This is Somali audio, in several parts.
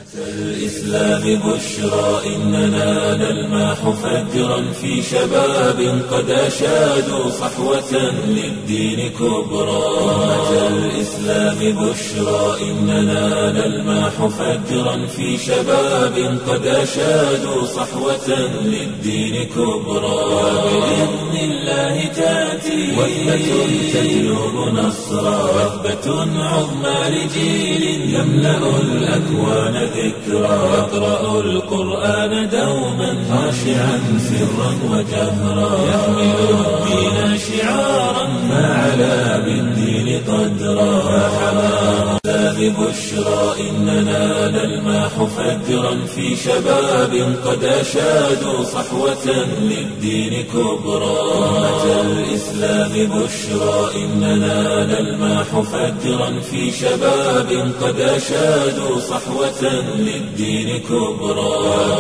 الإسلام بشرى إننا نلمح فجرا في شباب قد أشادوا صحوة للدين كبرى أمة الإسلام بشرى إننا نلمح فجرا في شباب قد أشادوا صحوة للدين كبرى وبإذن الله تأتي وثبة تجلب نصرا وثبة عظمى لجيل يملأ الأكوان ذكرى يقرأ القرآن دوما خاشعا سرا وجهرا يحمل الدين شعارا ما علا بالدين قدرا فحماه ببشرى إننا نلمح فجرا في شباب قد أشادوا صحوة للدين كبرى أمة الإسلام بشرى إننا نلمح فجرا في شباب قد أشادوا صحوة للدين كبرى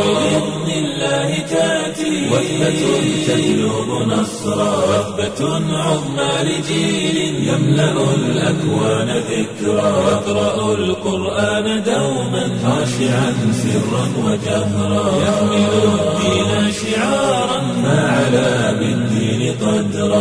وبإذن الله تأتي وثبة تجلب نصرا وثبة عظمى لجيل يملأ الأكوان ذكرى يقرأ القرآن دوما خاشعا سرا وجهرا يحمل الدين شعارا ما علا بالدين قدرا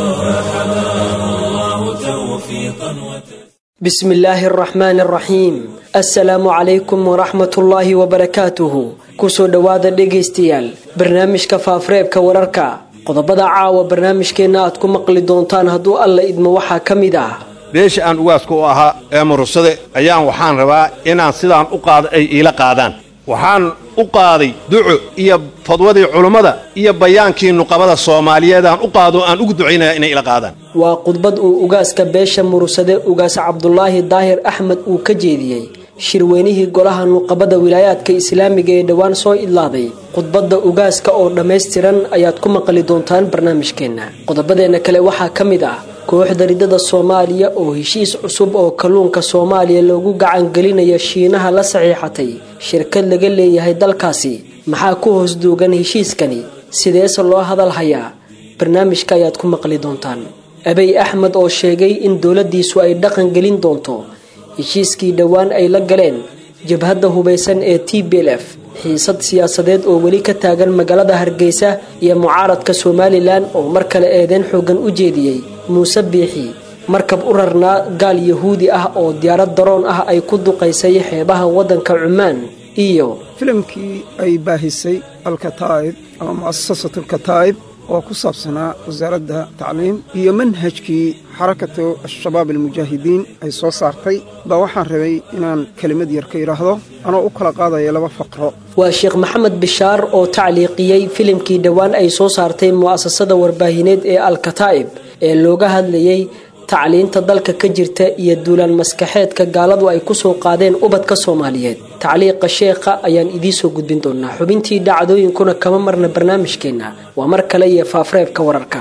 فحماه الله توفيقا وتسليما بسم الله الرحمن الرحيم assalaamu calaykum waraxmatullaahi wabarakaatuhu kusoo dhowaada dhegaystayaal barnaamijka faafareebka wararka qodobada caawa barnaamijkeenna aad ku maqli doontaan hadduu alla idmo waxaa ka mid ah beesha aan ugaaska u ahaa ee murursade ayaan waxaan rabaa inaan sidaan u qaado ay iila qaadaan waxaan u qaaday duco iyo fadwadii culummada iyo bayaankii nuqabada soomaaliyeedaan u qaado aan ugu ducaynaya inay ila qaadaan waa khudbad uu ugaaska beesha murursade ugaas cabdulaahi daahir axmed uu ka jeediyey shirweynihii golaha nuqabada wilaayaadka islaamiga ee dhowaan soo idlaaday khudbadda ugaaska oo dhammaystiran ayaad ku maqli doontaan barnaamijkeenna qodobadeenna kale waxaa ka mid ah kooxda ridada soomaaliya oo heshiis cusub oo kalluunka soomaaliya loogu gacangelinayo shiinaha la saxiixatay shirkad laga leeyahay dalkaasi maxaa ku hoos duugan heshiiskani sideese loo hadal hayaa barnaamijka ayaad ku maqli doontaan abey axmed oo sheegay in dowladdiisu ay dhaqan gelin doonto heshiiskii dhowaan ay la galeen jabhadda hubaysan ee t b l f xiisad siyaasadeed oo weli ka taagan magaalada hargeysa iyo mucaaradka somalilan oo mar kale eedeyn xoogan u jeediyey muuse biixi markab u rarnaa gaal yahuudi ah oo diyaarad daroon ah ay ku duqaysay xeebaha waddanka cumaan iyo filimkii ay baahisay alkataa'ib ama mu'asasat alkataa'ib oo ku saabsanaa wasaaradda tacliim iyo manhajkii xarakatu al-shabaab almujaahidiin ay soo saartay baa waxaan rabay inaan kelimad yar ka yidhaahdo anoo u kala qaadaya laba faqro waa sheekh maxamed bishaar oo tacliiqiyey filimkii dhowaan ay soo saartay mu'asasada warbaahineed ee al-kataa'ib ee looga hadlayey tacliinta dalka ka jirta iyo duulaan maskaxeedka gaaladu ay kusoo qaadeen ubadka soomaaliyeed tacliiqa sheekha ayaan idiinsoo gudbin doonaa xubintii dhacdooyinkuna kama marna barnaamijkeenna waa mar kale iyo faafareebka wararka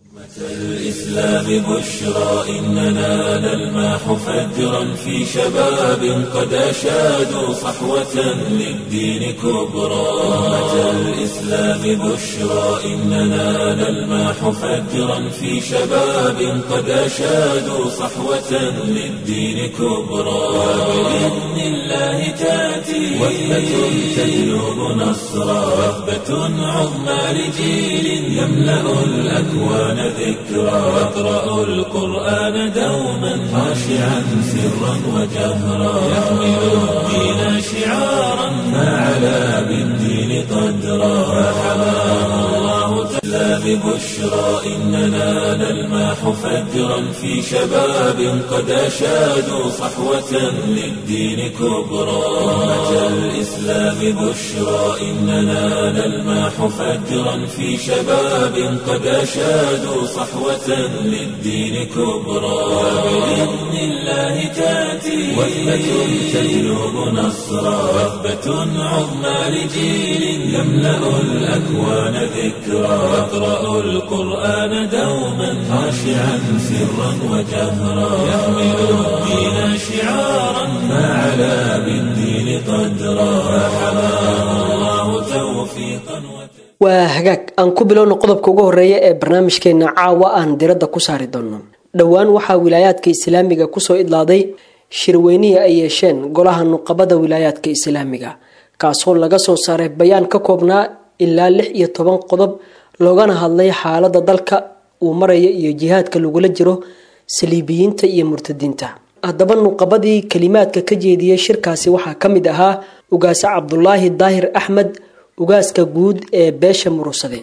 الإسلام بشرى إننا نلمح فجرا في شباب قد أشادوا صحوة للدين كبرى أمة الإسلام بشرى إننا نلمح فجرا في شباب قد أشادوا صحوة للدين كبرى وبإذن الله تأتي وثبة تجلب نصرا وثبة عظمى لجيل يملأ الأكوان ذكرى يقرأ القرآن دوما خاشعا سرا وجهرا يحمل الدين شعارا ما علا بالدين قدرا فحماه الله تعالى ببشرى إننا نلمح فجرا في شباب قد أشادوا صحوة للدين كبرى أمة الإسلام بشرى إننا نلمح فجرا في شباب قد أشادوا صحوة للدين كبرى وبإذن الله تأتي وثبة تجلب نصرا وثبة عظمى لجيل يملأ الأكوان ذكرى يقرأ القرآن دوما خاشعا سرا وجهرا يحمل الدين شعارا ما علا بالدين قدرا فحماه الله توفيقا وتسليما waa hagaag aan ku bilowno qodobka ugu horeeya ee barnaamijkeena caawa aan diradda ku saari doonno dhowaan waxaa wilaayaadka islaamiga kusoo idlaaday shirweynihii ay yeesheen golaha nuqabada wilaayaadka islaamiga kaasoo laga soo saaray bayaan ka koobnaa ilaa lix iyo toban qodob loogana hadlay xaalada dalka uu maraya iyo jihaadka lagula jiro saliibiyiinta iyo murtadiinta haddaba nuqabadii kalimaadka ka jeediyey shirkaasi waxaa ka mid ahaa ugaase cabdulaahi daahir axmed ugaaska guud ee beesha murusade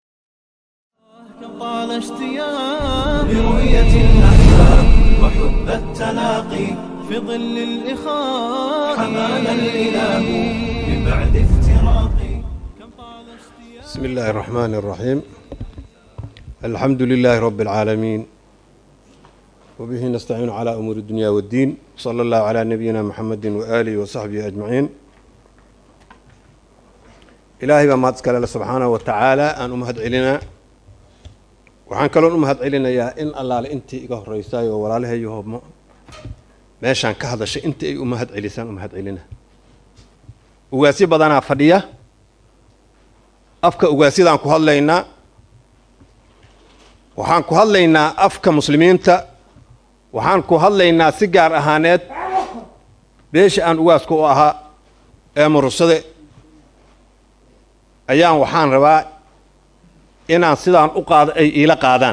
طال اشتياق لرؤية الأحباب وحب التلاقي في ظل الإخاء حمانا الإله من بعد افتراقي كم طال اشتياق بسم الله الرحمن الرحيم الحمد لله رب العالمين وبه نستعين على أمور الدنيا والدين صلى الله على نبينا محمد وآله وصحبه أجمعين إلهي بما تسكال سبحانه وتعالى أن أمهد علينا waxaan kaloon u mahad celinayaa in allaale intii iga horreysay oo walaalahayo meeshaan ka hadashay intii ay u mahad celisaan u mahad celina ugaasyo badanaa fadhiya afka ugaasiyadaan ku hadlaynaa waxaan ku hadlaynaa afka muslimiinta waxaan ku hadlaynaa si gaar ahaaneed beesha aan ugaaska u ahaa ee murusade ayaan waxaan rabaa inaan sidaan u qaado ay iila qaadaan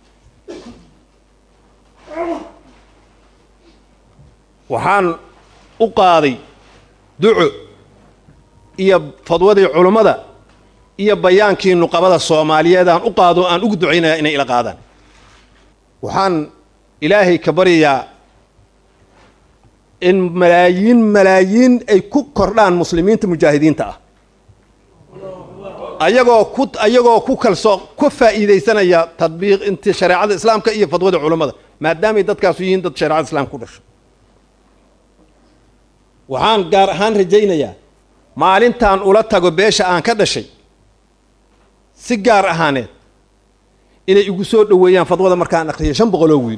waxaan u qaaday duco iyo fadwadii culummada iyo bayaankii nuqabada soomaaliyeed aan u qaado aan ugu ducaynaya inay ila qaadaan waxaan ilaahay ka baryayaa in malaayiin malaayiin ay ku kordhaan muslimiinta mujaahidiinta ah ayagoo ku ayagoo ku kalsoo ku faa'iidaysanaya tadbiiq inti shareecada islaamka iyo fadwada culammada maadaamay dadkaasu yihiin dad shareecada islaamka ku dhasho waxaan gaar ahaan rajaynayaa maalintaan ula tago beesha aan ka dhashay si gaar ahaaneed inay igu soo dhoweeyaan fadwada markaan akhriyo shan boqoloo wiil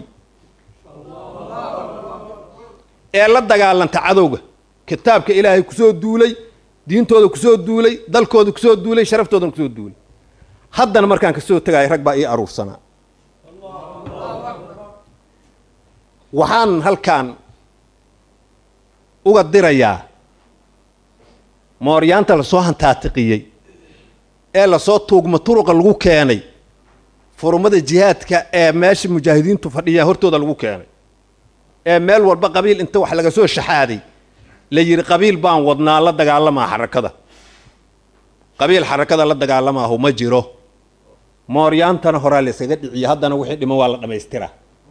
ee la dagaalanta cadowga kitaabka ilaahay kusoo duulay diintooda kusoo duulay dalkooda kusoo duulay sharaftoodan kusoo duulay haddana markaan kasoo tegaayo rag baa ii aruursanaa waxaan halkaan uga dirayaa mooryaanta lasoo hantaatiqiyey ee lasoo tuugma turuqa lagu keenay furumada jihaadka ee meesha mujaahidiintu fadhiya hortooda lagu keenay ee meel walba qabiil inta wax laga soo shaxaaday la yidhi qabiil baan wadnaa la dagaalamaa xarakada qabiil xarakada la dagaalamaahu ma jiro mooryaantana horaa la yskaga dhiciya haddana wixii dhiman waa la dhammaystiraa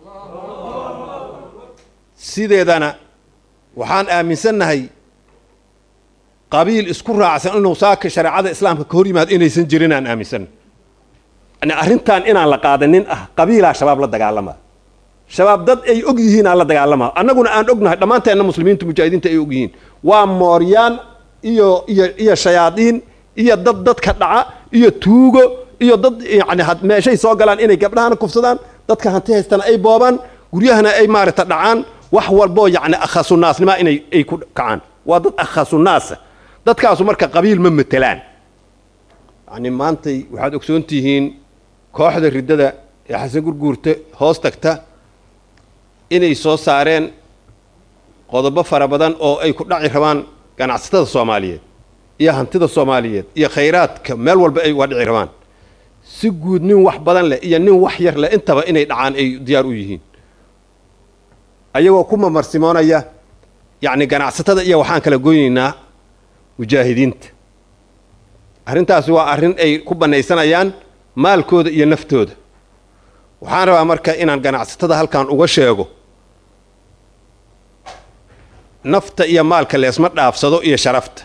sideedana waxaan aaminsannahay qabiil isku raacsan inuu saaka shareecada islaamka ka hor yimaado inaysan jirin aan aaminsanna yani arrintan inaan la qaadanin ah qabiilaa shabaab la dagaalamaa shabaab dad ay og yihiin aan la dagaalamaa annaguna aan ognahay dhammaanteenna muslimiinta mujaahidiinta ay og yihiin waa mooryaan iyo iyo iyo shayaadiin iyo dad dadka dhaca iyo tuugo iyo dad yani meeshay soo galaan inay gabdhahana kufsadaan dadka hanti haystana ay boobaan guryahana ay maaragta dhacaan wax walboo yacni akhasunaasnima inay ay ku kacaan waa dad akhasunaasa dadkaasu marka qabiil ma matelaan yani maantay waxaad ogsoon tihiin kooxda riddada ee xasan gurguurta hoos tagta inay soo saareen qodobo fara badan oo ay ku dhaci rabaan ganacsatada soomaaliyeed iyo hantida soomaaliyeed iyo khayraadka meel walba ay uga dhici rabaan si guud nin wax badan leh iyo nin wax yar leh intaba inay dhacaan ay diyaar u yihiin ayagoo ku mamarsimoonaya yacni ganacsatada iyo waxaan kala goynaynaa mujaahidiinta arrintaasi waa arrin ay ku bannaysanayaan maalkooda iyo naftooda waxaan rabaa marka inaan ganacsatada halkan uga sheego nafta iyo maalka leesma dhaafsado iyo sharafta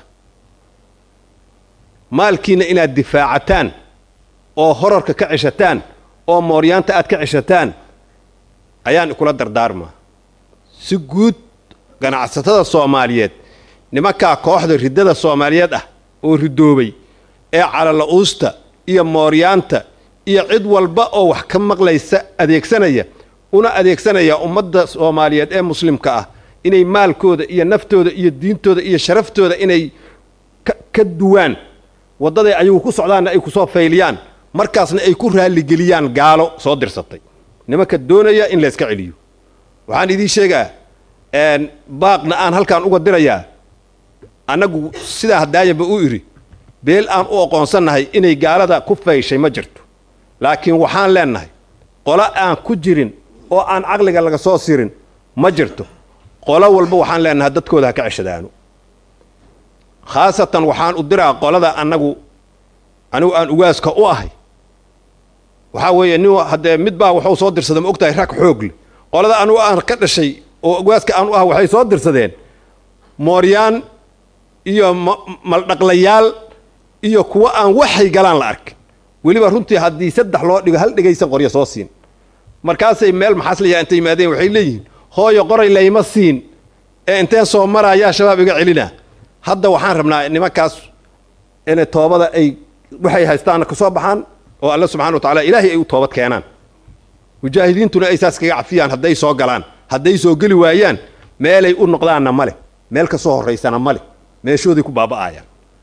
maalkiina inaad difaacataan oo horarka ka ceshataan oo mooryaanta aad ka ceshataan ayaan ikula dardaarmaa si guud ganacsatada soomaaliyeed nimankaa kooxda riddada soomaaliyeed ah oo ridoobay ee calala-uusta iyo mooryaanta iyo cid walba oo wax ka maqlaysa adeegsanaya una adeegsanaya ummadda soomaaliyeed ee muslimka ah inay maalkooda iyo naftooda iyo diintooda iyo sharaftooda inay ka duwaan waddaday ayagu ku socdaanna ay kusoo fayliyaan markaasna ay ku raalligeliyaan gaalo soo dirsatay nimanka doonaya in layska celiyo waxaan idiin sheegaa baaqna aan halkaan uga dirayaa annagu sidaa hadaayanba u idhi beel aan u aqoonsannahay inay gaalada ku fayshay ma jirto laakiin waxaan leennahay qolo aan ku jirin oo aan caqliga laga soo sirin ma jirto qolo walba waxaan leennahay dadkooda ha ka ceshadaano khaasatan waxaan u diraa qolada annagu anigu aan ugaaska u ahay waxaa weeye nin haddee mid baa wuxuu soo dirsada ma ogtahay rag xoog leh qolada anugu aan ka dhashay oo ugaaska aan u ah waxay soo dirsadeen mooryaan iyo maldhaqlayaal iyo kuwa aan waxay galaan la arkin weliba runtii haddii saddex loo dhigo hal dhegaysan qoryo soo siin markaasay meel maxaasliyaa intay yimaadeen waxay leeyihiin hooyo qoray layma siin ee inteen soo maraayaa shabaab iga celina hadda waxaan rabnaa nimankaas inay toobada ay waxay haystaanna ka soo baxaan oo alla subxana wa tacala ilaahay ay u toobad keenaan mujaahidiintuna ay saas kaga cafiyaan hadday soo galaan hadday soo geli waayaan meelay u noqdaanna ma leh meel ka soo horraysana ma leh meeshooday ku baaba'ayaan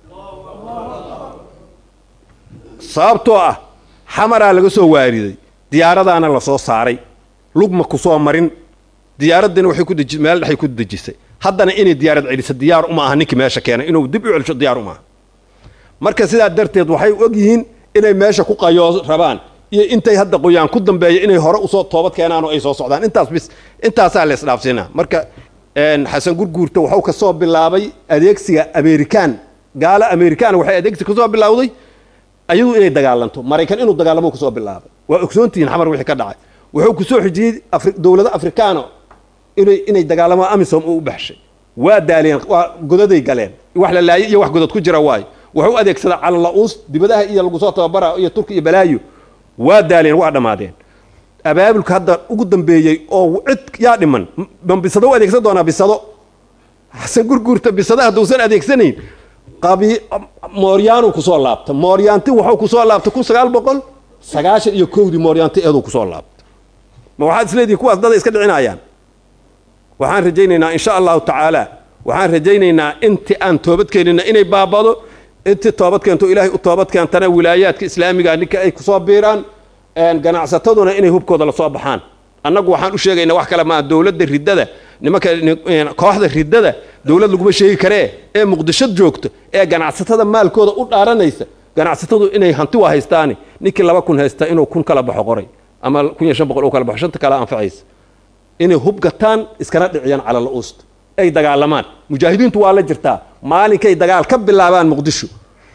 sababtoo ah xamaraa laga soo waariday diyaaradaana la soo saaray lugma ku soo marin diyaaraddina waxay ku deji meel dhexay ku dejisay haddana inay diyaarad celiso diyaar uma aha ninkii meesha keenay inuu dib u celsho diyaar uma aha marka sidaa darteed waxay og yihiin inay meesha ku qayoo rabaan iyo intay hadda qoyaan ku dambeeya inay hore usoo toobad keenaan oo ay soo socdaan intaas bis intaasaa la isdhaafsiinaa marka xasan gurguurta wuxuu ka soo bilaabay adeegsiga amerikaan gaalo amerikaan waxay adeegsi ka soo bilowday ayadu inay dagaalanto maraykan inuu dagaalamo kasoo bilaabay waa ogsoontihiin xamar wixii ka dhacay wuxuu kusoo xijiyey dowlado afrikaano inay inay dagaalamo amisom uu u baxshay waa daaleen waa godaday galeen wax la laayay iyo wax godad ku jira waayo wuxuu adeegsadaa calala-uus dibadaha iyo lagu soo tababara iyo turki iyo balaayo waa daaleen waa dhammaadeen abaabulka hadda ugu dambeeyey oo cid yaa dhiman man bisado u adeegsan doonaa bisado xasan gurguurta bisada hadduusan adeegsanayn qabi mooryaanuu kusoo laabta mooryaanti wuxuu kusoo laabtay kun sagaal boqol sagaashan iyo kowdii mooryaanti eeduu kusoo laabtay ma waxaad isleedihin kuwaas dada iska dhicinayaan waxaan rajaynaynaa insha allahu tacaala waxaan rajaynaynaa intii aan toobad keenina inay baabado intii toobad keento ilaahay u toobad keentana wilaayaadka islaamiga ninka ay kusoo biiraan ganacsataduna inay hubkooda lasoo baxaan annagu waxaan u sheegaynaa wax kale maa dowladda riddada nimanka kooxda riddada dowlad laguma sheegi karee ee muqdisho joogto ee ganacsatada maalkooda u dhaaranaysa ganacsatadu inay hanti waa haystaani ninkii laba kun haysta inuu kun kala baxo qoray ama kun iyo shan boqol u kala baxo shanta kale anfacaysa inay hub gataan iskana dhiciyaan cala la-uusta ay dagaalamaan mujaahidiintu waa la jirtaa maalinkay dagaal ka bilaabaan muqdisho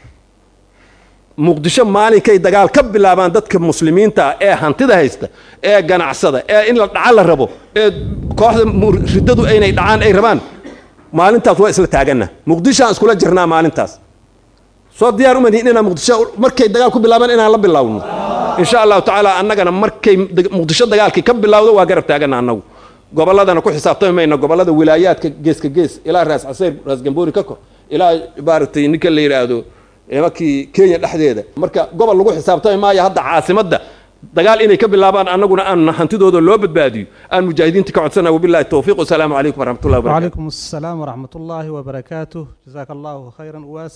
muqdisho maalinkay dagaal ka bilaabaan dadka muslimiinta ah ee hantida haysta ee ganacsada ee in la dhaca la rabo ee kooxda riddadu aynay dhacaan ay rabaan maalintaas waa isla taaganna muqdishoaan iskula jirnaa maalintaas soo diyaar uma nihin inaan muqdisho markay dagaal ku bilaabaan inaan la bilowno insha allahu tacaala annagana markay muqdisho dagaalkii ka bilowdo waa garab taaganna annagu gobolladana ku xisaabtami mayna gobollada wilaayaadka geeska gees ilaa raas caseyr raas gamboori ka kor ilaa maaragtay ninka la yidhaahdo nimankii kenya dhexdeeda marka gobol lagu xisaabtami maayo hadda caasimadda dagaal inay ka bilaabaan annaguna aan hantidooda loo badbaadiyo aan mujaahidiinta ka codsana wabillahi towfiiq wasalaamu calaykum waraxmat ullahi wabarakatu وعليكم السلام ورحمة الله وبركاته جزاك الله خيرا أواس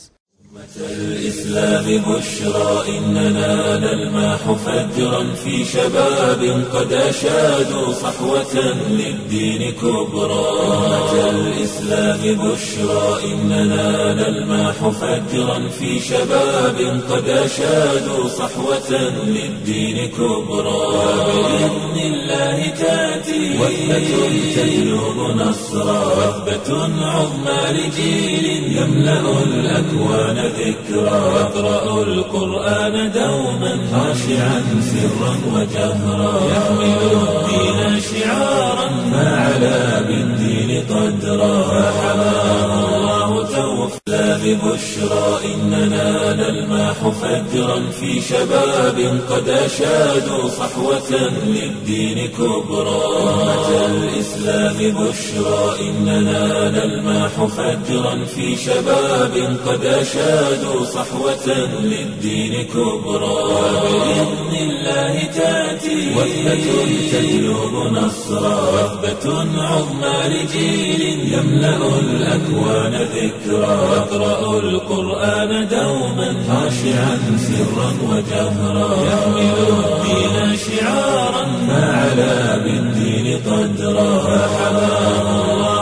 الإسلام بشرى إننا نلمح فجرا في شباب قد أشادوا صحوة للدين كبرى أمة الإسلام بشرى إننا نلمح فجرا في شباب قد أشادوا صحوة للدين كبرى وبإذن الله تأتي وثبة تجلب نصرا وثبة عظمى لجيل يملأ الأكوان ذكرى يقرأ القرآن دوما خاشعا سرا وجهرا يحمل الدين شعارا ما علا بالدين قدرا فحماه الله توفى ببشرى إننا نلمح فجرا في شباب قد أشادوا صحوة للدين كبرى أمة الإسلام بشرى إننا نلمح فجرا في شباب قد أشادوا صحوة للدين كبرى وبإذن الله تأتي وثبة تجلب نصرا وثبة عظمى لجيل يملأ الأكوان ذكرى يقرأ القرآن دوما خاشعا سرا وجهرا يحمل الدين شعارا ما علا بالدين قدرا فحماه الله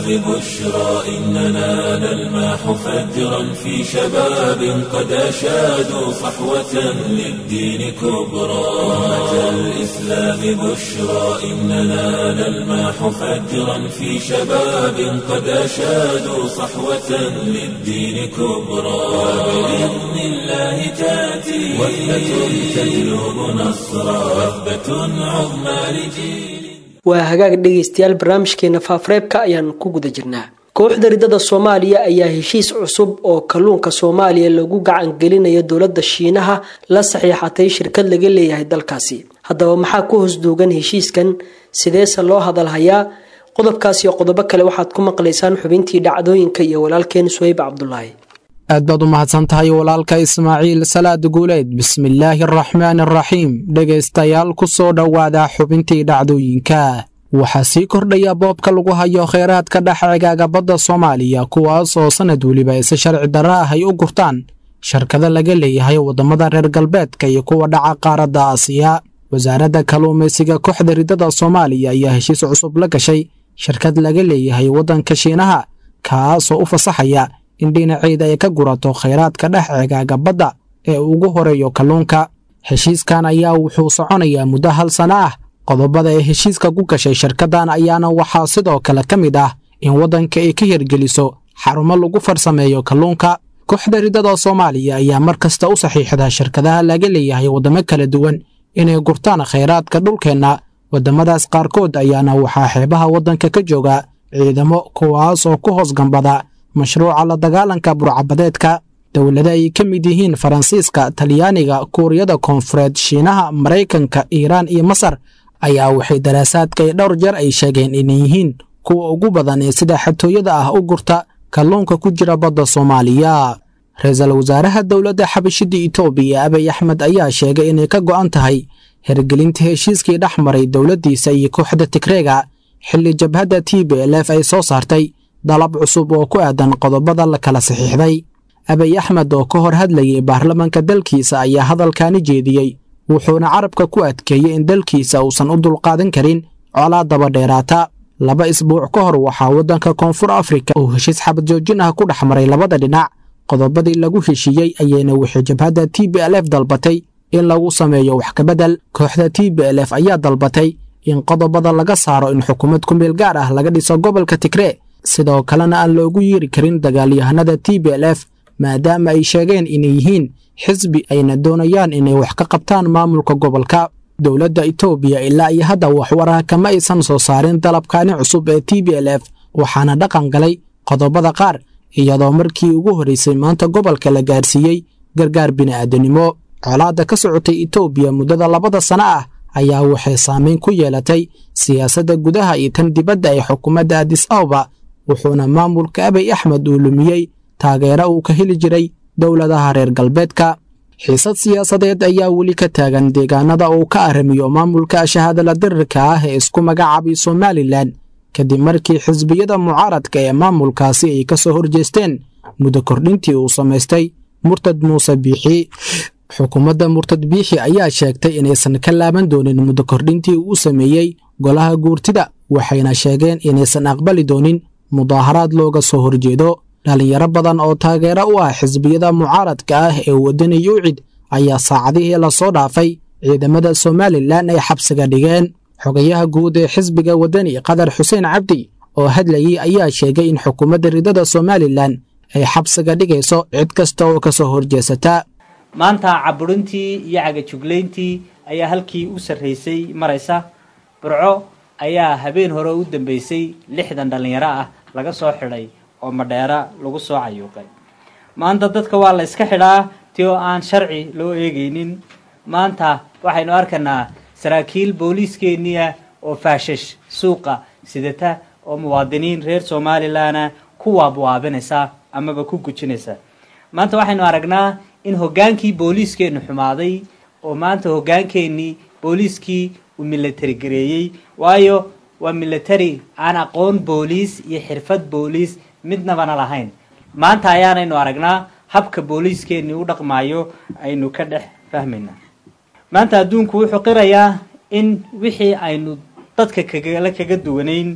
بشرى إننا نلمح فجرا في شباب قد أشادوا صحوة للدين كبرى أمة الإسلام بشرى إننا نلمح فجرا في شباب قد أشادوا صحوة للدين كبرى وبإذن الله تأتي وثبة تجلب نصرا وثبة عظمى لجيل waa hagaag dhegaystayaal barnaamijkeena faafareebka ayaan ku guda jirnaa kooxda ridada soomaaliya ayaa heshiis cusub oo kalluunka soomaaliya lagu gacan gelinayo dowladda shiinaha la saxiixatay shirkad laga leeyahay dalkaasi haddaba maxaa ku hoos duugan heshiiskan sideese loo hadalhayaa qodobkaas iyo qodobo kale waxaad ku maqlaysaan xubintii dhacdooyinka iyo walaalkeen suhayb cabdulaahi aad baad u mahadsan tahay walaalka ismaaciil salaad guuleed bismillaahi araxmaan araxiim dhegaystayaal ku soo dhowaada xubintii dhacdooyinka waxaa sii kordhaya boobka lagu hayo kheyraadka dhexcigaaga badda soomaaliya kuwaas oo sannad weliba ise sharci darra ah ay u gurtaan shirkado laga leeyahay waddamada reer galbeedka iyo kuwa dhaca qaaradda aasiya wasaaradda kalluumaysiga kooxda ridada soomaaliya ayaa heshiis cusub la gashay shirkad laga leeyahay waddanka shiinaha kaasoo u fasaxaya in dhinaceeda ay ka gurato khayraadka dhex cigaaga badda ee ugu horeeyo kalluunka heshiiskan ayaa wuxuu soconayaa muddo hal sano ah qodobada ee heshiiska ku gashay shirkaddan ayaana waxaa sidoo kale ka mid ah in waddanka ay ka hirgeliso xarumo lagu farsameeyo kalluunka kooxda ridada soomaaliya ayaa mar kasta u saxiixda shirkadaha laga leeyahay waddamo kala duwan inay gurtaan khayraadka dhulkeenna waddamadaas qaarkood ayaana waxaa xeebaha waddanka ka jooga ciidamo kuwaas oo ku hoos gambada mashruuca la dagaalanka burcabadeedka dowlada ay ka mid yihiin faransiiska talyaaniga kuuriyada koonfureed shiinaha maraykanka iiraan iyo masar ayaa waxay daraasaadka ay dhowr jeer ay sheegeen inay yihiin kuwa ugu badan ee sida xatooyada ah u gurta kalluunka ku jira badda soomaaliya ra-iisul wasaaraha dowladda xabashidda itoobiya abiy axmed ayaa sheegay inay ka go'an tahay hirgelinta heshiiskii dhex maray dowladdiisa iyo kooxda tigreega xilli jabhadda t b l f ay soo saartay dalab cusub oo ku aadan qodobada la kala saxiixday abiy axmed oo ka hor hadlayay baarlamanka dalkiisa ayaa hadalkaani jeediyey wuxuuna carabka ku adkeeyey in dalkiisa uusan u dulqaadan karin colaa daba dheeraata laba isbuuc ka hor waxaa waddanka koonfur afrika uu heshiis xabad joojin ah ku dhex maray labada dhinac qodobadii lagu heshiiyey ayayna waxay jabhadda t b l f dalbatay in lagu sameeyo wax kabedel kooxda t b l f ayaa dalbatay in qodobada laga saaro in xukuumad ku meel gaar ah laga dhiso gobolka tigree sidoo kalena aan loogu yeeri karin dagaalyahanada t b l f maadaama ay sheegeen inay yihiin xisbi ayna doonayaan inay wax ka qabtaan maamulka gobolka dowladda itoobiya ilaa iyo hadda waxwaraha kama aysan soo saarin dalabkaani cusub ee t b l f waxaana dhaqan galay qodobada qaar iyadoo markii ugu horraysay maanta gobolka la gaarsiiyey gargaar bini'aadanimo colaadda ka socotay itoobiya muddada labada sano ah ayaa waxay saamayn ku yeelatay siyaasadda gudaha iyo tan dibadda ee xukuumadda adis ababa wuxuuna maamulka abiy axmed uu lumiyey taageero uu ka heli jiray dowladaha reer galbeedka xiisad siyaasadeed ayaa weli ka taagan deegaanada uu ka arrimiyo maamulka shahaadala dirirka ah ee isku magacaabay somalilan kadib markii xisbiyada mucaaradka ee maamulkaasi ay ka soo horjeesteen muddo kordhintii uu samaystay murtad muuse biixi xukuumadda murtad biixi ayaa sheegtay inaysan ka laaban doonin muddo kordhintii uu sameeyey golaha guurtida waxayna sheegeen inaysan aqbali doonin mudaaharaad looga soo horjeedo dhallinyaro badan oo taageero u ah xisbiyada mucaaradka ah ee wadani yuucid ayaa saacadihii lasoo dhaafay ciidamada somalilan ay xabsiga dhigeen xogayaha guud ee xisbiga wadani qadar xuseen cabdi oo hadlayey ayaa sheegay in xukuumadda ridada somalilan ay xabsiga dhigayso cid kasta oo ka soo horjeesata maanta caburintii iyo cagajuglayntii ayaa halkii u sarraysay maraysa burco ayaa habeen hore u dambeysay lixdan dhallinyaro ah laga soo xidhay oo madheera lagu soo cayuuqay maanta dadka waa la iska xidhaa ti oo aan sharci loo eegaynin maanta waxaynu arkaynaa saraakiil booliiskeeniya oo faashash suuqa sidata oo muwaadiniin reer somalilanna ku waabwaabinaysa amaba ku gujinaysa maanta waxaynu aragnaa in hoggaankii booliiskeenu xumaaday oo maanta hoggaankeenii booliiskii uu milatari gareeyey waayo waa milatari aan aqoon booliis iyo xirfad booliis midnabana lahayn maanta ayaanaynu aragnaa habka booliiskeenii u dhaqmaayo aynu ka dhex fahmayna maanta adduunku wuxuu qirayaa in wixii aynu dadka kagala kaga duwanayn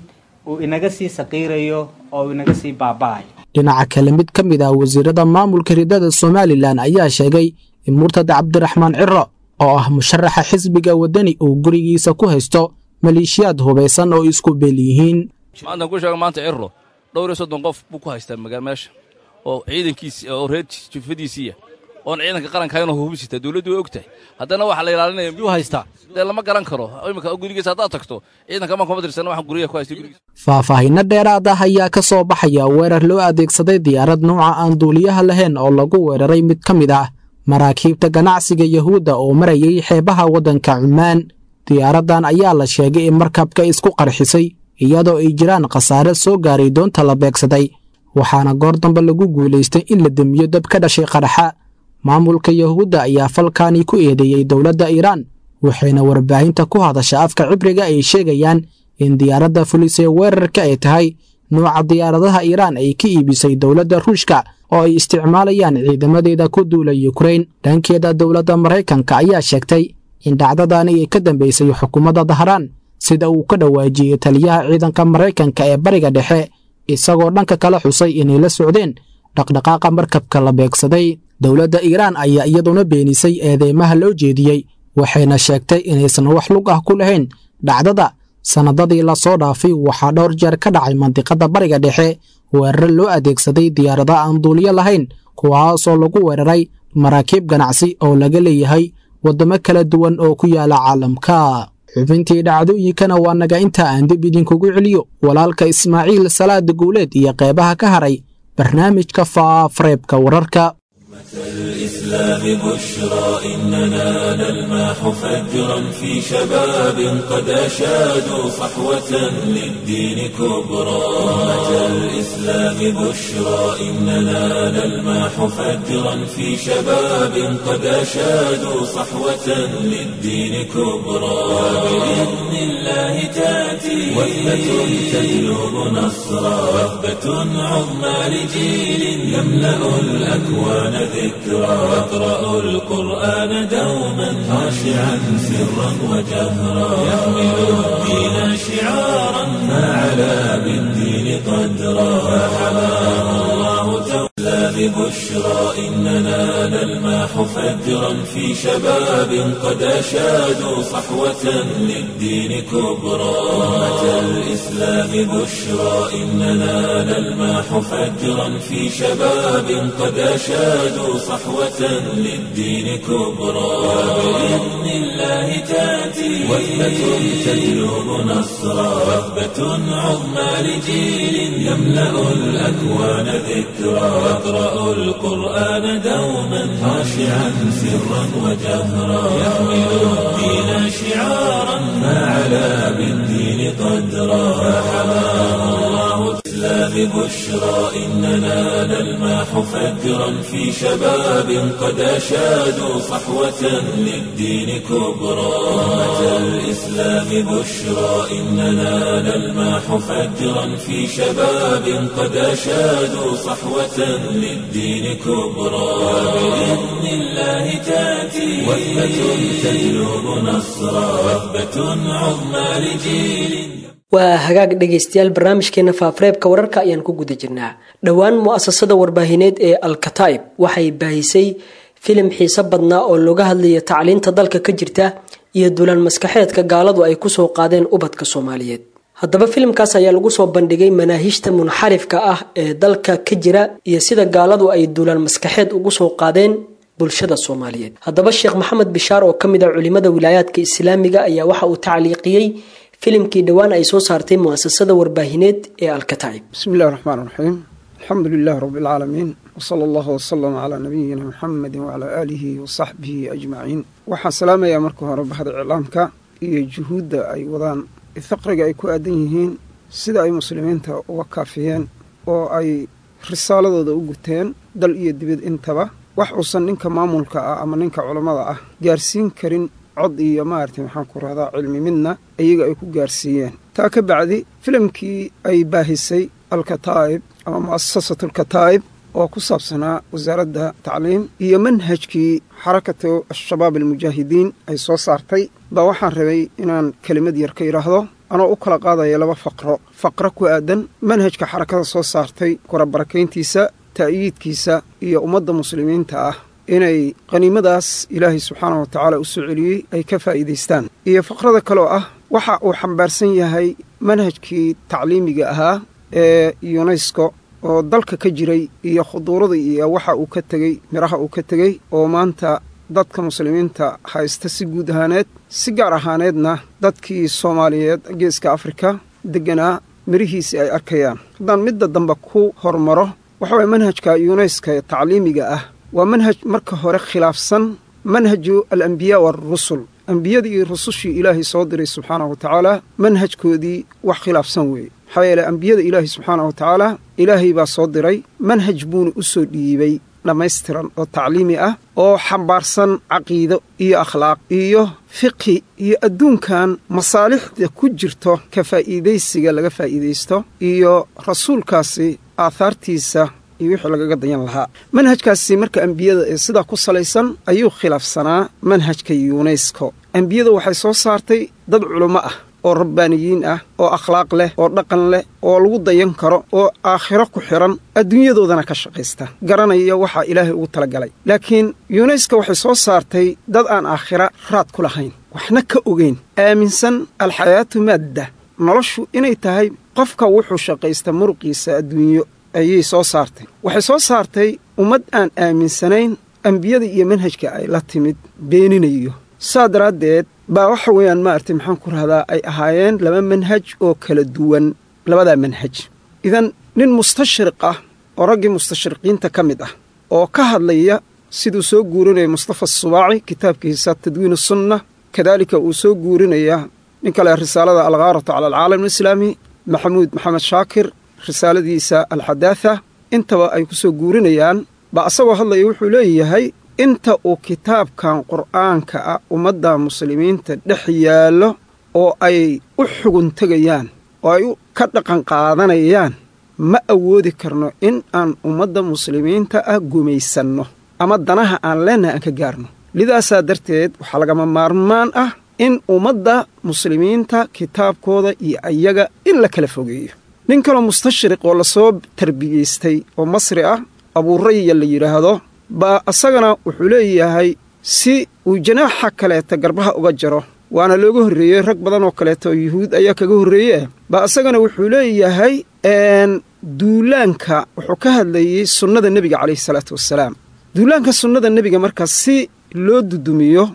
uu inaga sii saqiirayo oo uu inaga sii baaba'ayo dhinaca kale mid ka mid ah wasiirada maamulka ridada somalilan ayaa sheegay in murtad cabdiraxmaan ciro oo ah musharaxa xisbiga waddani uu gurigiisa ku haysto maleeshiyaad hubaysan oo isku beel yihiin maantaan ku sheega maanta cirro dhowr iyo soddon qof buu ku haystaa magaa meesha oo ciidankiisi oo reer jufadiisiiya oon ciidanka qaranka haynoo hubisita dawladdu way og tahay haddana waxaa la ilaalinaya miyuu haystaa dee lama garan karo iminka gurigiisa haddaad tagto ciidanka ma kuma tirsan waxaan guryaha ku haystay gurigiisa faahfaahinno dheeraad ah ayaa ka soo baxaya weerar loo adeegsaday diyaarad nuuca aan duuliyaha lahayn oo lagu weeraray mid ka mid ah maraakiibta ganacsiga yahuudda oo marayay xeebaha waddanka cumaan diyaaraddan ayaa la sheegay in markabka isku qarxisay iyadoo ay jiraan khasaare soo gaaray doonta la beegsaday waxaana goor dambe lagu guulaystay in la demiyo dab ka dhashay qaraxa maamulka yahuudda ayaa falkaani ku eedeeyey dowladda iiraan waxayna warbaahinta ku hadasha afka cibriga ay sheegayaan in diyaaradda fulisee weerarka ay tahay nuuca diyaaradaha iiraan ay ka iibisay dowladda ruushka oo ay isticmaalayaan ciidamadeeda ku duula yukrain dhankeeda dowladda maraykanka ayaa sheegtay in dhacdadaani ay ka dambaysay xukuumadda dahraan sida uu ka dhawaajiyey taliyaha ciidanka maraykanka ee bariga dhexe isagoo dhanka kala xusay inay la socdeen dhaqdhaqaaqa markabka la beegsaday dowladda iiraan ayaa iyaduna beenisay eedeymaha loo jeediyey waxayna sheegtay inaysan wax lug ah ku lahayn dhacdada sannadadii lasoo dhaafay waxaa dhowr jeer ka dhacay mandiqadda bariga dhexe weerar loo adeegsaday diyaarada aan duuliyo lahayn kuwaasoo lagu weeraray maraakiib ganacsi oo laga leeyahay waddamo kala duwan oo ku yaala caalamka xubintii dhacdooyinkana waa naga inta aan dib idinkugu celiyo walaalka ismaaciil salaada guuleed iyo qeybaha ka haray barnaamijka faafareebka wararka الإسلام بشرى إننا نلماح فجرا في شباب قد أشادوا صحوة للدين كبرى أمة الإسلام بشرى إننا نلماح فجرا في شباب قد أشادوا صحوة للدين كبرى وبإذن الله تأتي وثبة تجلب نصرا وثبة عظمى لجيل يملأ الأكوان ذكرى واقرأوا القرآن دوما خاشعا سرا وجهرا يحمل الدين شعارا ما علا بالدين قدرا فحماه الله الإسلام بشرى إننا نلماح فجرا في شباب قد أشادوا صحوة للدين كبرى أمة الإسلام بشرى إننا نلماح فجرا في شباب قد أشادوا صحوة للدين كبرى وبإذن الله تأتي وثبة تجلب نصرا وثبة عظمى لجيل يملأ الأكوان ذكرى واقرأوا القرآن دوما خاشعا سرا وجهرا يحمل الدين شعارا ما علا بالدين قدرا فحماه الله الإسلام بشرى إننا نلماح فجرا في شباب قد أشادوا صحوة للدين كبرى أمة الإسلام بشرى إننا نلماح فجرا في شباب قد أشادوا صحوة للدين كبرى وبإذن الله تأتي وثبة تجلب نصرا وثبة عظمى لجيل waa hagaag dhegaystayaal barnaamijkeena faafareebka wararka ayaan ku guda jirnaa dhowaan mu'asasada warbaahineed ee alkataib waxay baahisay filim xiise badnaa oo looga hadlaya tacliinta dalka ka jirta iyo dulaan maskaxeedka gaaladu ay kusoo qaadeen ubadka soomaaliyeed haddaba filimkaas ayaa lagu soo bandhigay manaahijta munxarifka ah ee dalka ka jira iyo sida gaaladu ay duulaan maskaxeed ugu soo qaadeen bulshada soomaaliyeed haddaba sheekh maxamed bishaar oo ka mid ah culimada wilaayaadka islaamiga ayaa waxa uu tacliiqiyey filimkii dhowaan ay soo saartay mu'asasada warbaahineed ee alkataib bismi illahi raxmaan raxiim alxamdu lilahi rabbi alcaalamiin wsala allahu wasalama calaa nabiyina muxamedi wacalaa aalihi wasaxbihi ajmaciin waxaan salaamayaa marka hore bahda iclaamka iyo juhuudda ay wadaan faqriga ay ku aadan yihiin sida ay muslimiinta uga kaafiyeen oo ay risaaladooda u guteen dal iyo dibad intaba wax uusan ninka maamulka ah ama ninka culammada ah gaarsiin karin cod iyo maaragtay maxaan ku rahdaa cilmi midna iyaga ay ku gaarsiiyeen taa ka bacdi filimkii ay baahisay alkataa'ib ama mu'asasatu alkataa'ib oo ku saabsanaa wasaaradda tacliim iyo manhajkii xarakatu al-shabaab almujaahidiin ay soo saartay baa waxaan rabay inaan kelimad yar ka yidhaahdo anoo u kala qaadaya laba faqro faqro ku aadan manhajka xarakada soo saartay kurabarakayntiisa ta'yiidkiisa iyo ummadda muslimiinta ah inay qaniimadaas ilaahay subxaana wa tacaala u soo celiyey ay ka faa'iidaystaan iyo faqrada kaloo ah waxa uu xambaarsan yahay manhajkii tacliimiga ahaa ee yunesko oo dalka ka jiray iyo khuduurada iyo waxa uu ka tegey midhaha uu ka tegey oo maanta dadka muslimiinta haysta si guud ahaaneed si gaar ahaaneedna dadkii soomaaliyeed geeska afrika degganaa midhihiisii ay arkayaan haddaan midda dambe ku hormaro waxa waye manhajka yuneska ee tacliimiga ah waa manhaj marka hore khilaafsan manhaju alambiyaa waarusul ambiyadii iyo rusushii ilaahay soo diray subxaanahu wa tacaala manhajkoodii wax khilaafsan weeye maxaa yeele ambiyada ilaahay subxaanahu wa tacaala ilaahay baa soo diray manhaj buuna u soo dhiibay dhammaystiran oo tacliimi ah oo xambaarsan caqiido iyo akhlaaq iyo fiqhi iyo adduunkan masaalixda ku jirto ka faa'iidaysiga laga faa'iidaysto iyo rasuulkaasi aahaartiisa iyo wixii lagaga dayan lahaa manhajkaasi marka ambiyada ee sidaa ku salaysan ayuu khilaafsanaa manhajka yunesko ambiyada waxay soo saartay dad culummo ah oo rabbaaniyiin ah oo akhlaaq leh oo dhaqan leh oo lagu dayan karo oo aakhiro ku xidhan adduunyadoodana ka shaqaysta garanaya waxaa ilaahay ugu talagalay laakiin yuneska waxay soo saartay dad aan aakhira raad ku lahayn waxna ka ogeyn aaminsan alxayaatu maadda noloshu inay tahay qofka wuxuu shaqaysta muruqiisa adduunyo ayay soo saartay waxay soo saartay ummad aan aaminsanayn ambiyada iyo manhajka ay la timid beeninayo saa daraaddeed baa waxa weeyaan maaragtay maxaan ku rahdaa ay ahaayeen laba manhaj oo kala duwan labadaa manhaj idan nin mustashriq ah oo raggii mustashriqiinta ka mid ah oo ka hadlaya siduu soo guurinaya mustafa asubaaci kitaabkiisa tadwiin sunna kadaalika uu soo guurinaya nin kale risaalada alghaaratu cala alcaalam alislaami maxamuud maxamed shaakir risaaladiisa alxadaatha intaba ay ku soo guurinayaan baa asagoo hadlaya wuxuu leeyahay inta uu kitaabkan qur'aanka ah ummadda muslimiinta dhex yaallo oo ay u xugun tegayaan oo ay ka dhaqan qaadanayaan ma awoodi karno in aan ummadda muslimiinta ah gumaysanno ama danaha aan leennahay aan ka gaarno lidaasaa darteed waxaa lagama maarmaan ah in ummadda muslimiinta kitaabkooda iyo ayaga in la kala fogeeyo nin kaloo mustashriq oo lasoo tarbiyaystay oo masri ah abuuraya la yidhaahdo baa asagana wuxuu leeyahay si uu janaaxa kaleeta garbaha uga jaro waana looga horreeyey rag badan oo kaleeta oo yuhuud ayaa kaga horreeye baa asagana wuxuu leeyahay duulaanka wuxuu ka hadlayey sunnada nebiga calayhi salaatu wassalaam duulaanka sunnada nebiga markaa si loo dudumiyo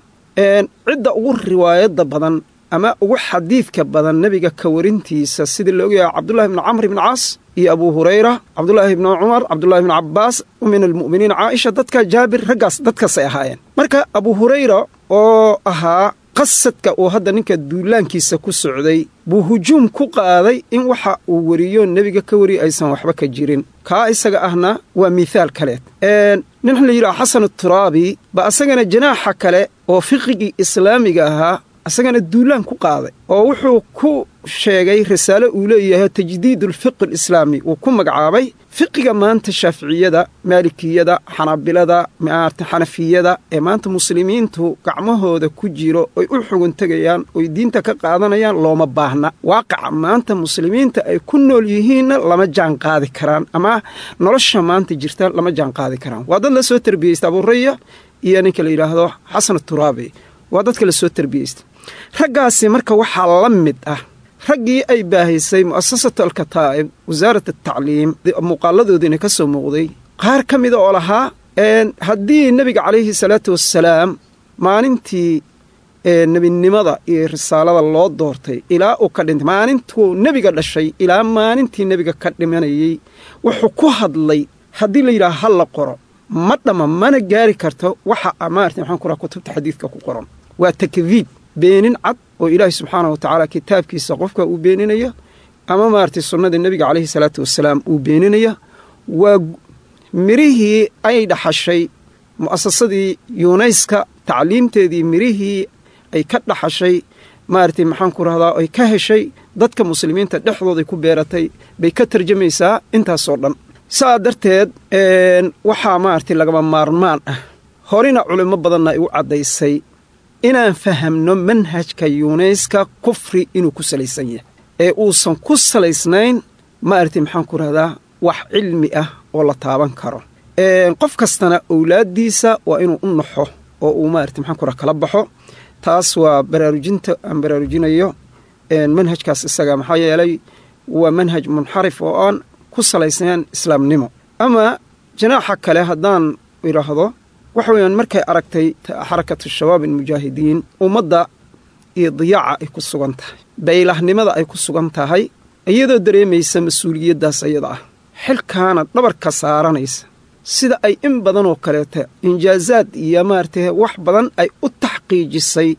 cidda ugu riwaayadda badan ama ugu xadiidka badan nebiga ka warintiisa sidii la ogyahay cabdullahi ibnu camr ibni caas iyo abuu hurayra cabdulaahi ibnu cumar cabdullahi ibnu cabbaas min almu'miniin caaisha dadka jaabir raggaas dadkaasay ahaayeen marka abuu hurayra oo ahaa qasadka uu hadda ninka duulaankiisa ku socday buu hujuum ku qaaday in waxa uu weriyo nebiga ka wariyo aysan waxba ka jirin kaa isaga ahna waa miithaal kaleed nin la yidhaha xasan turaabi ba asagana janaaxa kale oo fiqigii islaamiga ahaa asagana duulaan ku qaaday oo wuxuu ku sheegay risaalo uu leeyahay tajdiid ulfiqi alislaami uu ku magacaabay fiqiga maanta shaaficiyada maalikiyada xanaabilada maarta xanafiyada ee maanta muslimiintu gacmahooda ku jiro oy u xugun tegayaan oy diinta ka qaadanayaan looma baahna waaqaca maanta muslimiinta ay ku nool yihiinna lama jaan qaadi karaan ama nolosha maanta jirta lama jaan qaadi karaan waa dad la soo tarbiyeysta abuuraya iyo ninka la yidhaahdo xasan turaabi waa dadka la soo tarbiyeysta raggaasi marka waxaa la mid ah raggii ay baahaysay mu'asasatu alkataa'ib wasaarat atacliim muuqaaladoodiina ka soo muuqday qaar ka mida oo lahaa haddii nebiga calayhi salaatu wassalaam maalintii nebinimada iyo risaalada loo doortay ilaa uu ka dhintay maalintuu nebiga dhashay ilaa maalintii nebiga ka dhimanayey wuxuu ku hadlay haddii la yidhaha ha la qoro ma dhamma mana gaari karto waxa maarata maxaan ku raha kutubta xadiidka ku qoran waa takdiib beenin cad oo ilaahay subxaanah wa tacaala kitaabkiisa qofka uu beeninaya ama maaragtay sunnada nebiga calayhi salaatu wasalaam uu beeninaya waa mirihii ay dhaxashay mu'asasadii yuunayska tacliimteedii mirihii ay ka dhaxashay maaragtay maxaan ku rahdaa ay ka heshay dadka muslimiinta dhexdooday ku beeratay bay ka tarjamaysaa intaasoo dhan saa darteed waxaa maaragtay lagama maarmaan ah horena culimmo badanna ay u caddaysay inaan fahamno manhajka yuunayska kufri inuu ku salaysan yahay ee uusan ku salaysnayn maaragtay maxaan ku rahdaa wax cilmi ah oo la taaban karo qof kastana owlaaddiisa waa inuu u naxo oo uu maaragtay maxaan ku raha kala baxo taas waa baraarujinta aan baraarujinayo manhajkaas isaga maxaa yeelay waa manhaj munxarif oo aan ku salaysnayn islaamnimo ama janaaxa kale haddaan idhaahdo waxa weeyaan markay aragtay xarakatu shabaab almujaahidiin ummadda iyo diyaaca ay ku sugan tahay baylahnimada ay ku sugan tahay iyadoo dareemaysa mas-uuliyaddaas iyada ah xilkaana dhabarka saaranaysa sida ay in badan oo kaleeta injaazaad iyo maaragtay wax badan ay u taxqiijisay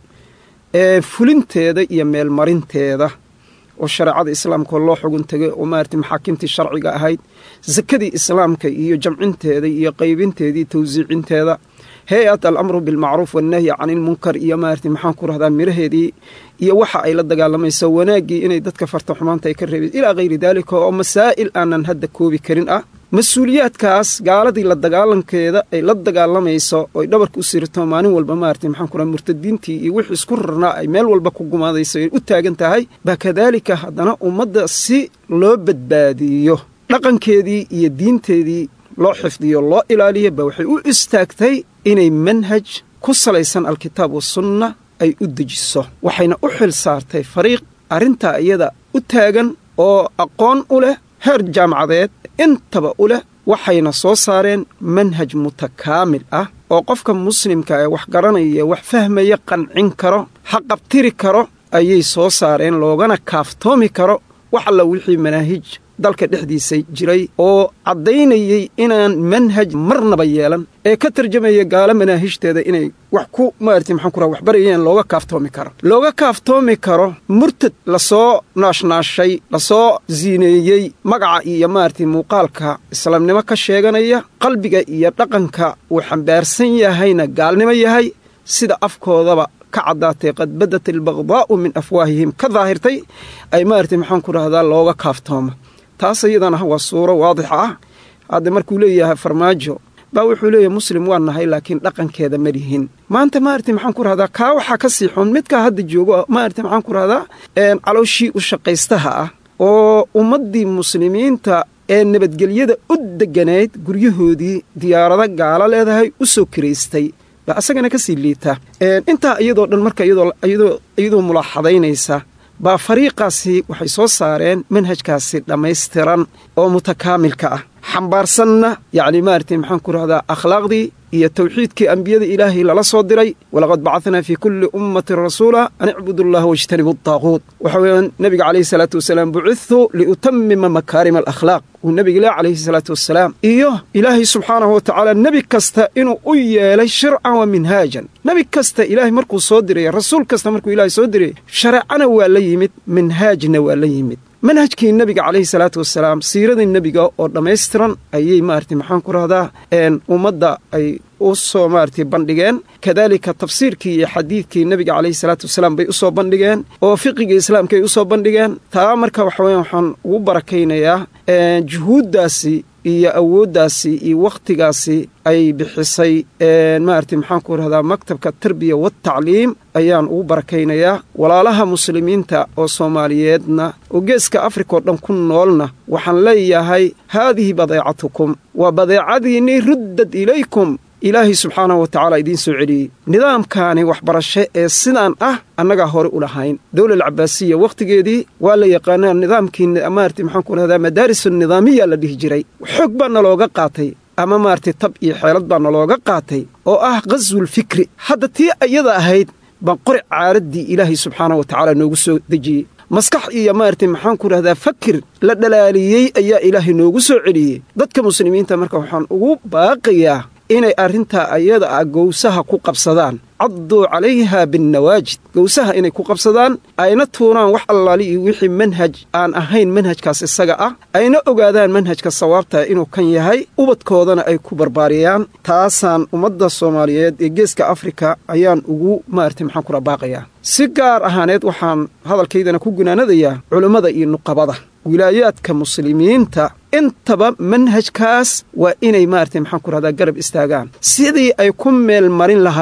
ee fulinteeda iyo meelmarinteeda oo shareecada islaamka loo xugun tegay oo maaragtay maxaakiimtii sharciga ahayd sakadii islaamka iyo jamcinteeda iyo qaybinteedii tawsiicinteeda hay-at alamru bilmacruuf wannahyi cani ilmunkar iyo maaragtay maxaan ku rahdaa miraheedii iyo waxa ay la dagaalamayso wanaaggii inay dadka farta xumaanta ay ka reebeen ilaa hayri daalika oo masaa'il aanan hadda koobi karin ah mas-uuliyaadkaas gaaladii la dagaalankeeda ay la dagaalamayso oy dhabarka u sirto maalin walba maaragtay maxaan ku raha murtadiintii iyo wixii isku rarnaa ay meel walba ku gumaadayso ay u taagan tahay baa kadaalika haddana ummadda si loo badbaadiyo dhaqankeedii iyo diinteedii loo xifdiyo loo ilaaliyo ba waxay u istaagtay inay manhaj ku salaysan alkitaab wasunna ay u dejiso waxayna u xil saartay fariiq arrintaa iyada u taagan oo aqoon u leh heer jaamacadeed intaba u leh waxayna soo saareen manhaj mutakaamil ah oo qofka muslimka ee wax garanaya wax fahmaya qancin karo haqabtiri karo ayay soo saareen loogana kaaftoomi karo wax alla wixii manaahij dalka dhexdiisa jiray oo caddaynayay inaan manhaj marnaba yeelan ee ka tarjamaya gaalo manaahijteeda inay wax ku maarati maxaan ku raha waxbarayeen looga kaaftoomi karo looga kaaftoomi karo murtad lasoo naashnaashay lasoo siineeyey magaca iyo maaragtay muuqaalka islaamnimo ka sheeganaya qalbiga iyo dhaqanka uu xambaarsan yahayna gaalnimo yahay sida afkoodaba ka caddaatay qad badat albaqdaa'u min afwaahihim ka daahirtay ay maaragtay maxaan ku rahdaa looga kaaftoomo taas iyadana waa suuro waadixa ah hadda markuu leeyahay farmaajo baa wuxuu leeyahay muslim waa nahay laakiin dhaqankeeda ma lihin maanta maaragtay maxaan ku rahdaa kaa waxaa ka sii xun midkaa hadda joogo maaragtay maxaan ku rahdaa calooshii u shaqaystaha ah oo ummaddii muslimiinta ee nabadgelyada u degganayd guryahoodii diyaarado gaalo leedahay u soo kiraystay baa asagana ka sii liita intaa iyadoo dhan marka iyadoo mulaaxadaynaysa baa fariiqaasi waxay soo saareen manhajkaasi dhammaystiran oo mutakaamilka ah xambaarsanna yacni maaragtay maxaan ku rahdaa akhlaaqdii iyo tawxiidkii ambiyada ilaahay lala soo diray walaqad bacadnaa fii kulli ummatin rasuula an icbudu allaha wajtanibu adaaquut waxa weeyaan nebiga calayhi salaatu wasalaam bucidtu liutamima makaarima alakhlaaq uu nebiga ilaah calayhi salaatu wasalaam iyo ilaahay subxaanahu wa tacaala nebi kasta inuu u yeelay shircan wa minhaajan nebi kasta ilaahay markuu soo diray rasuul kasta markuu ilaahay soo diray shareecana waa la yimid minhaajna waa la yimid manhajkii nebiga calayhi salaatu wasalaam siiradii nebiga oo dhammaystiran ayay maaragtay maxaan ku rahdaa ummadda ay u soo maaragtay bandhigeen kadaalika tafsiirkii iyo xadiidkii nebiga calayhi salaatu wasalaam bay u soo bandhigeen oo fiqiga islaamka ay u soo bandhigeen taa marka waxa weyan waxaan ugu barakaynayaa juhuuddaasi iyo awooddaasi iyo wakhtigaasi ay bixisay maaragtay maxaan ku rahdaa maktabka tarbiya watacliim ayaan ugu barakaynayaa walaalaha muslimiinta oo soomaaliyeedna oo geeska afrika oo dhan ku noolna waxaan leeyahay haadihi badeecatukum waa badeecadiinnii ruddad ilaykum ilaahay subxaanahu wa tacaala idiin soo celiyey nidaamkaani waxbarasho ee sidaan ah annagaa hore u lahayn dowlal cabaasiya wakhtigeedii waa la yaqaanaa nidaamkii maarati maxaan ku rahdaa madaaris nidaamiya la dhihi jiray xoog baa nalooga qaatay ama maaragtay tab iyo xeelad baa nalooga qaatay oo ah qaswulfikri hadda tii iyada ahayd baan qori caaraddii ilaahay subxaanahu wa tacaala noogu soo dejiyey maskax iyo maaragtay maxaan ku rahdaa fakir la dhalaaliyey ayaa ilaahay noogu soo celiyey dadka muslimiinta marka waxaan ugu baaqayaa inay arrintaa ayada ah gowsaha ku qabsadaan cadduu calayha binnawaajid gowsaha inay ku qabsadaan ayna tuuraan wax allaali iyo wixii manhaj aan ahayn manhajkaas isaga ah ayna ogaadaan manhajka sawaabta inuu kan yahay ubadkoodana ay ku barbaariyaan taasaan ummadda soomaaliyeed ee geeska afrika ayaan ugu maaragtay maxaan kula baaqayaa si gaar ahaaneed waxaan hadalkaydana ku gunaanadayaa culummada iyo nuqabada wilaayaadka muslimiinta intaba manhajkaas waa inay maaragtay maxaan ku rahdaa garab istaagaan sidii ay ku meel marin lahaayeen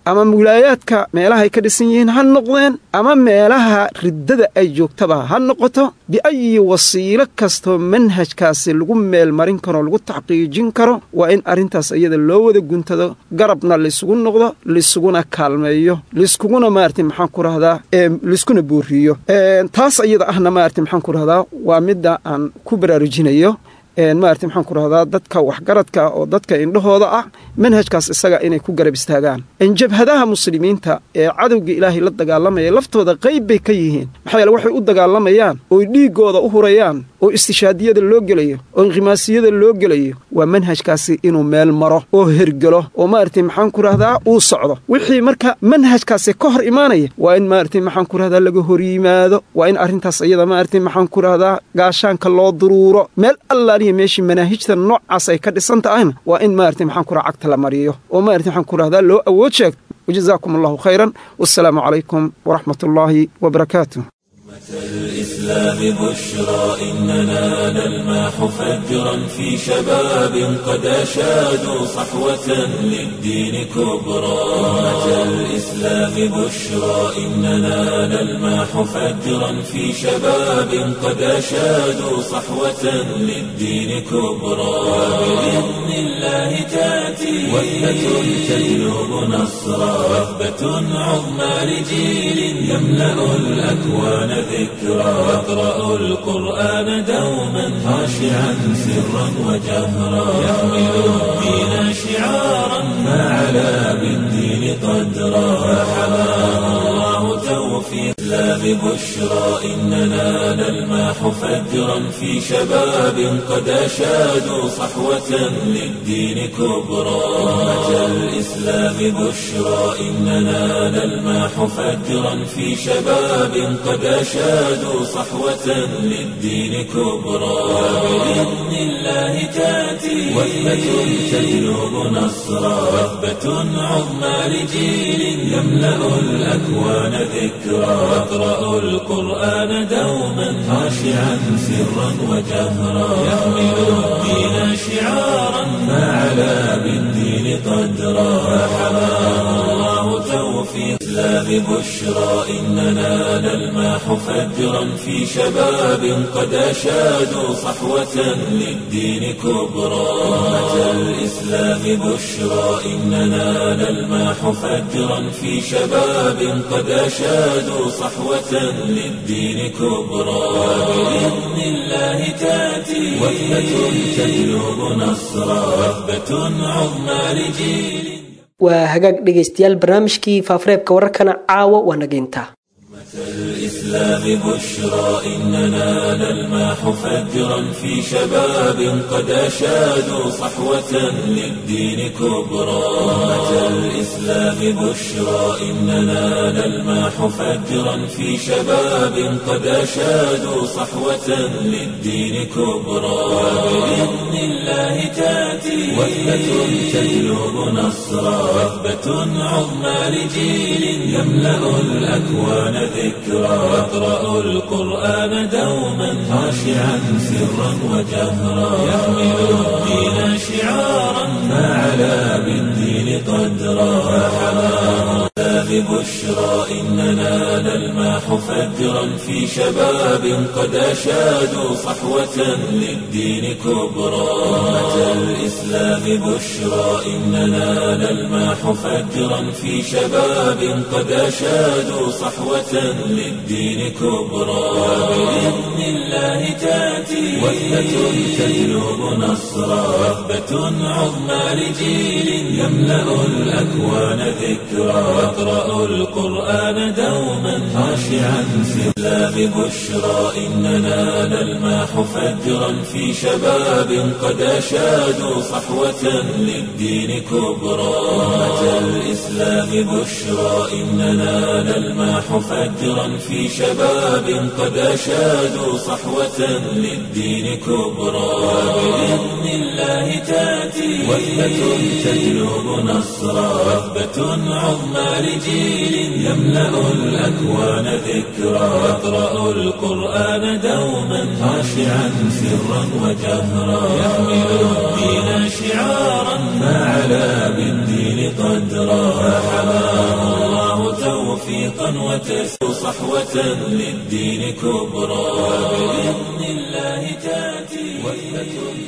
ama wilaayaadka meelahay ka dhisan yihiin ha noqdeen ama meelaha riddada ay joogtaba ha noqoto biayi wasiilo kastoo manhajkaasi lagu meelmarin karo lagu taxqiijin karo waa in arrintaas iyada loo wada guntado garabna laysugu noqdo laysuguna kaalmeeyo layskuguna maarata maxaan ku rahdaa layskuna booriyo taas iyada ahna maarata maxaan ku rahdaa waa midda aan ku baraarujinayo maarata maxaan ku rahdaa dadka waxgaradka oo dadka indhahooda ah manhajkaas isaga inay ku garab istaagaan jabhadaha muslimiinta ee cadowga ilaahay la dagaalamaya laftooda qayb bay ka yihiin maxaa yeele waxay u dagaalamayaan ooy dhiiggooda u hurayaan oo istishaadiyada loo gelayo oo inqimaasiyada loo gelayo waa manhajkaasi inuu meel maro oo hergelo oo maarata maxaan ku rahdaa uu socdo wixii marka manhajkaasi ka hor imaanaya waa in maarata maxaan ku rahdaa laga hor yimaado waa in arrintaas iyada maarata maxaan ku rahdaa gaashaanka loo duruuro meel allaaliya meeshii manaahijta noocaas ay ka dhisan tahayna waa in maarata maxaan ku raha cagta la mariyo oo maarata maxaan ku rahdaa loo awood sheegto wajazaakum allahu khayran wassalaamu calaykum waraxmat ullaahi wabarakaatu الإسلام بشرى إننا نلماح فجرا في شباب قد أشادوا صحوة للدين كبرى أمة الإسلام بشرى إننا نلماح فجرا في شباب قد أشادوا صحوة للدين كبرى وبإذن الله تأتي وثبة تجلب نصرا وثبة عظمى لجيل يملأ الأكوان ذكرى واقرأوا القرآن دوما خاشعا سرا وجهرا يحمل الدين شعارا ما علا بالدين قدرا فحماه الله توفيق لا ببشرى إننا نلماح فجرا في شباب قد أشادوا صحوة للدين كبرى أمة الإسلام بشرى إننا نلماح فجرا في شباب قد أشادوا صحوة للدين كبرى وبإذن الله تأتي وثبة تجلب نصرا وثبة عظمى لجيل يملأ الأكوان ذكرى واقرأوا القرآن دوما خاشعا سرا وجهرا يحمل الدين شعارا ما علا بالدين قدرا فحماه الله توفيق لا ببشرى إننا نلماح فجرا في شباب قد أشادوا صحوة للدين كبرى أمة الإسلام بشرى إننا نلماح فجرا في شباب قد أشادوا صحوة للدين كبرى وبإذن الله تأتي وثبة تجلب نصرا وثبة عظمى لجيل waa hagaag dhegaystayaal barnaamijkii faafareebka wararkana caawa waa nageyntaa الإسلام بشرى إننا نلماح فجرا في شباب قد أشادوا صحوة للدين كبرى أمة الإسلام بشرى إننا نلماح فجرا في شباب قد أشادوا صحوة للدين كبرى وبإذن الله تأتي وثبة تجلب نصرا وثبة عظمى لجيل يملأ الأكوان ذكرى واقرأوا القرآن دوما خاشعا سرا وجهرا يحمل الدين شعارا ما علا بالدين قدرا فحماه ببشرى إننا نلماح فجرا في شباب قد أشادوا صحوة للدين كبرى أمة الإسلام بشرى إننا نلماح فجرا في شباب قد أشادوا صحوة للدين كبرى وبإذن الله تأتي وثبة تجلب نصرا وثبة عظمى لجيل يملأ الأكوان ذكرى واقرأوا القرآن دوما خاشعا سلا ببشرى إننا نلماح فجرا في شباب قد أشادوا صحوة للدين كبرى أمة الإسلام بشرى إننا نلماح فجرا في شباب قد أشادوا صحوة للدين كبرى وبإذن الله تأتي وثبة تجلب نصرا وثبة عظمى لجيل يملأ الأكوان ذكرى واقرأوا القرآن دوما خاشعا سرا وجهرا يحمل الدين شعارا ما علا بالدين قدرا فحماه توفيقا وتسر صحوة للدين كبرى وبإذن الله تأتي وثبة